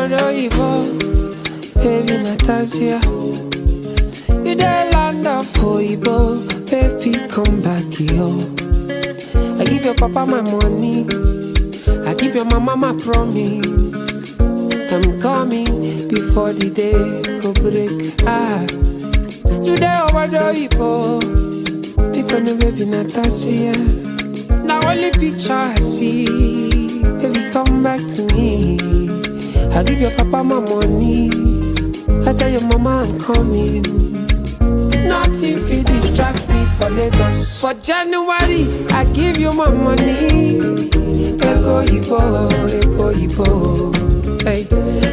Ibo, baby Natasha. You the land of Ibo, baby come back here. I give your papa my money, I give your mama my promise. I'm coming before the day go break. Ah, you there over the Ibo, pick on the baby Natasha. Now only picture I see, baby come back to me. I give your papa my money. I tell your mama I'm coming. Nothing fit distract me for Lagos. For January, I give you my money. Ego Ibo, Ego Ibo. Hey,